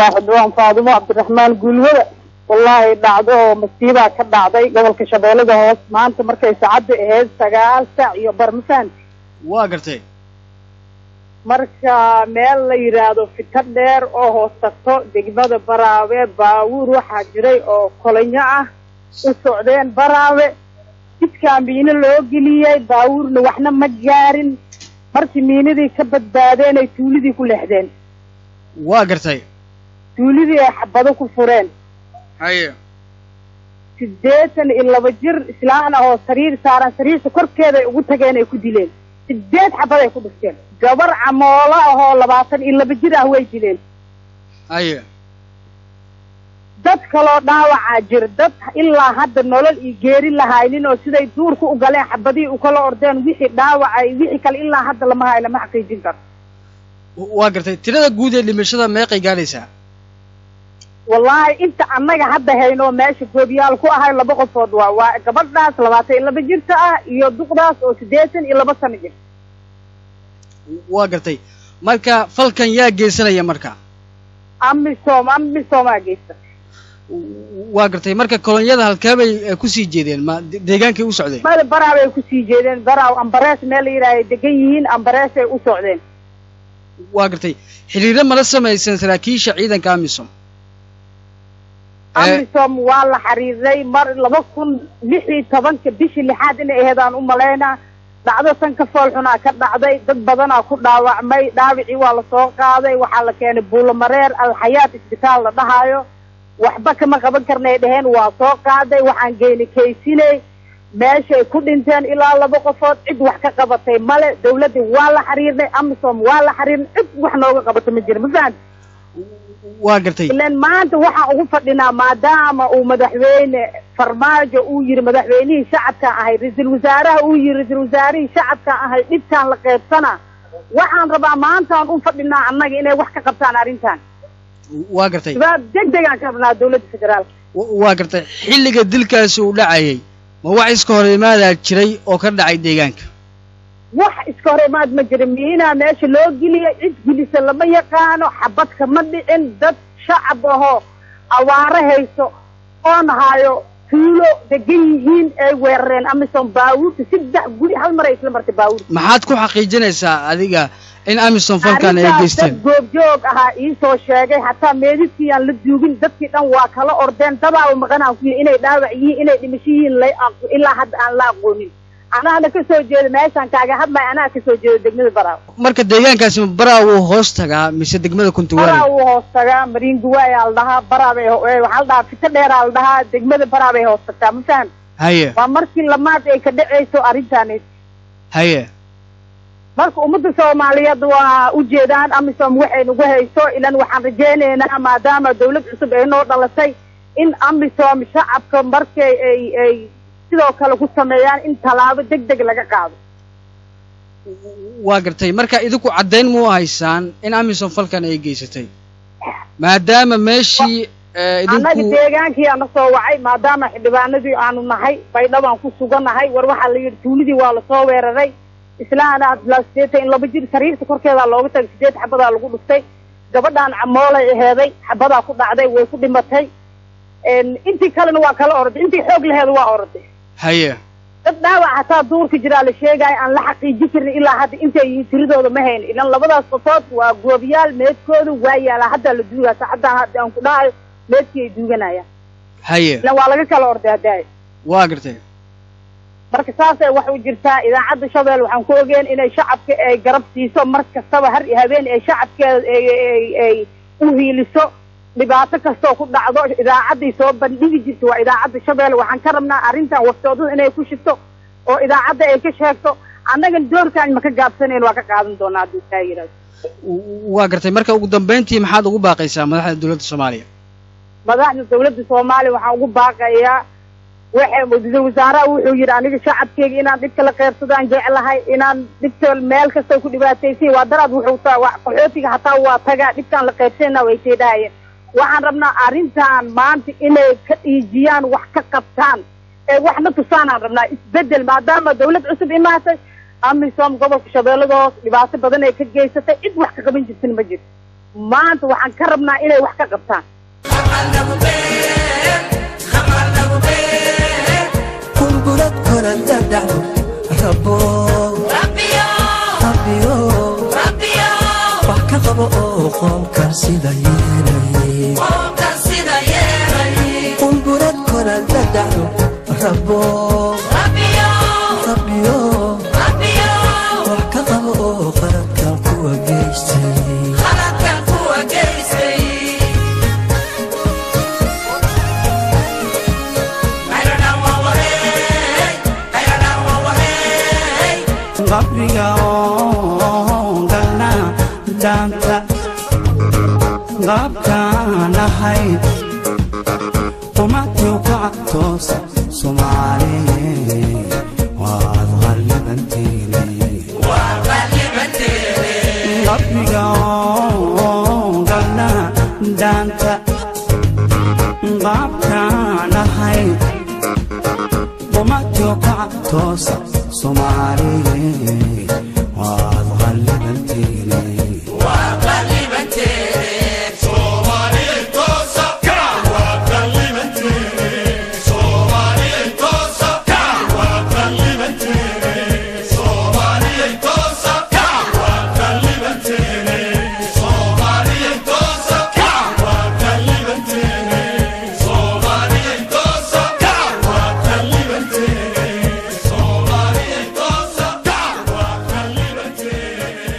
waa xildhibaan faadumo cabdiraxmaan guulwada wallaahi dhacdo oo masiibaa ka dhacday gobolka shabeellada hoos maanta markay saacadda ahayd sagaal saac iyo bar ma fahamti waa gartay marka meel la yidhaahdo fito dheer oo hoos tagto degmada baraawe baawuur waxaa jiray oo kolinyo ah u socdeen baraawe jidkaa miino loo geliyey baawuurna waxna ma gaarin markii miinadii ka badbaadeen ay tuulidii ku leexdeen waa gartay tuulidii ay xabado ku fureen haye siddeetan iyo laba jir islaan ah oo sariir saaran sariirta korkeeda ay ugu tageen ay ku dileen sideed xabad ay ku dhufteen gabar camoolo ahoo labaatan iyo laba jir ah way dileen haye dad kaloo dhaawacaa jir dad ilaa hadda nolol iyo geeri lahaynin oo siday duurka u galeen xabadihii ukala ordeen wixii dhaawacay wixii kale ilaa hadda lama hayo lama xaqiijin karo waa gartay tirada guud ee dhimashada meeqay gaadhaysaa wallaahi inta annaga hadda hayno meesha goobiyaal ku ahay laba qofood waa waa gabadhaas labaatan iyo laba jirta ah iyo duqdaas oo siddeetan iyo laba sano jir waa gartay marka falkan yaa geysanaya marka amisom amisomaa geysta waa gartay marka kolonyada halkee bay eh, kusii jeedeen ma de- deegaankay u socdeen mada baraaw ay kusii jeedeen baraaw ambarees meel la yidhaaha ay degan yihiin ambarees ay u socdeen waa gartay xiriiro mala samaysan saraakiisha ciidanka amisom Eh. amisom waa la xiriiray mar laba kun lix iyo tobanka bishii lixaad inay ahayd aan u malaynaa dhacdo san ka fool xunaa ka dhacday dad badanaa ku dhaawacmay dhaawicii waa lasoo qaaday waxaa la keenay buulomareer alxayaat isbitaal la dhahaayo waxba kama qaban karnay dheheen waa soo qaaday waxaan geynay kaysiney meeshay ku dhinteen ilaa laba qofood cid wax ka qabatay male dawladdii waa la xiriirnay amisom waa la xiriirnay cid wax nooga qabato ma jira ma fahamti waa gartay ilan maanta waxaan ugu fadhinaa maadaama uu madaxweyne farmaajo uu yiri madaxweynihii shacabkaan ahay ra-iisul wasaaraha uu yiri ra-iisul wasaarihii shacabkaan ahay dhibkaan la qaybsanaa waxaan rabaa maantaan u fadhinaa annaga inay wax ka qabtaan arrintan waa gartay jawaab deg degaan ka rabnaa dawladda federaalka wa- waa gartay xilliga dilkaasi uu dhacayay ma wax iska hor imaadaa jiray oo ka dhacay deegaanka wax iska hor imaad ma jira miinaa meesha loo geliyay cid gelisa lama yaqaano xabadka ma dhicin dad shacab ahoo awaaro hayso oon hayo tuulo degan yihiin ay weerareen amisom baawuurta saddex guri hal mar ay isla martay baawuurta maxaad ku xaqiijinaysaa adiga in amisom falkan ay arrintaas geysteen dad goobjoog ahaa iisoo sheegay hataa meedidkii aan la duugin dadkii dhan waa kala ordeen dabaal maqanaan ku yihi inay dhaawac yihiin inay dhimasho yihiin la aq- ilaa hadda aan la aqoonin anaana kasoo jeeda meeshaan kaaga hadlay anaa kasoo jeeda degmada baraaw marka deegaankaasi ma baraa wuu hoos tagaa mise degmada baraa kuntuwaale wuu hoos tagaa mariinguwaay aa la dhahaa baraa bay ho- eh, waxaa la dhahaa fito dheeraa la dhahaa degmada baraa bay hoos tagtaa ma faham haye waa markii lamaad ay ka dhacayso arrintaani haye marka ummadda soomaaliyeed waa ujeedaan amisom waxay nagu hayso ilan waxaan rajaynaynaa maadaama dawlad cusub ay noo dhalatay in amisom shacabka markay ay ay sidoo kale ku sameeyaan in tallaabo deg deg laga qaado waa gartay marka idinku caddayn mu haysaan in amisom falkan ay geysatay maadaama meeshii eh, annaga idinku deegaankii ana soo wacay maadaama xildhibaanadii aanu nahay baydhabaan ku suganahay war waxaa la yidhi tuulidii waa lasoo weeraray islaana abdulaa sideetan in laba jir sariirta korkeedaa looga tagay sideed xabadaa lagu dhuftay gabadhaan camoolay aheeday xabadaa ku dhacday way ku dhimatay En, intii kalena waa kala orday intii xoog laheeda waa orday haye dad dhaawac hataa duurka jiraa la sheegaayo aan la xaqiijin karin ilaa hadda intay yihiin tiradooda ma hayn ilan labadaas qofood waa goobiyaal meedkooda waa yaalaa haddaa la duugaa saacaddaa hadda aan ku dhahayo meedkii ay duuganayaan haye ilan waa laga kala orday haddaay waa gartay marka saasay wax u jirtaa idaacadda shabeel waxaan ku ogeen inay shacabka ay garab siiso mar kastaba har iyo habeen ay shacabkeeda ay ay ay u hiiliso dhibaato kastoo ku dhacdo idaacaddii soo bandhigi jirta waa idaacadda shabeel waxaan ka rabnaa arrintan waftoodada inay ku shigto oo idaacadda ay ka sheegto annagan doorkaan ma ka gaabsanayn waa ka qaadan doonaa hadduu taa yidhahdo waa gartay marka ugu dambayntii maxaad ugu baaqaysaa madaxda dowladda soomaaliya madaxda dawladda soomaaliya waxaan ugu baaqayaa waxay ra-iisul wasaaraha wuxuu yidhi aniga shacabkeyga inaan dhibka la qeybsadaan jeclahay inaan dhibka meel kasta ku dhibaataysan waa daraad wuxuu taa wa- qaxootiga hataa waa tagaa dhibkaan la qeybsanayna way seedhahayeen waxaan rabnaa arrintan maanta inay ka dhiijiyaan wax ka qabtaan ee waxna tusaanaan rabnaa isbedel maadaama dawlad cusub imaatay amisom gobolka shabeellada hoos dhibaato badan ay ka geysatay cid wax ka qaban jirtin ma jirto maanta waxaan ka rabnaa inay wax ka qabtaan qulqulad koranta dhacdo rabo rabbiyo wax ka qabo oo qoomkan sida yeelay qulqulad koranta dhacdo rabo rabbiyo wax ka qabo oo qaladkan kuwa geystay qabriga oo galna daanta qaabkaan ahayd umaduu kacabtoos soomaali waad qallibanteene qabriga oo galna daanta qaabkaan ahayd umaduu kacabtoos soomaali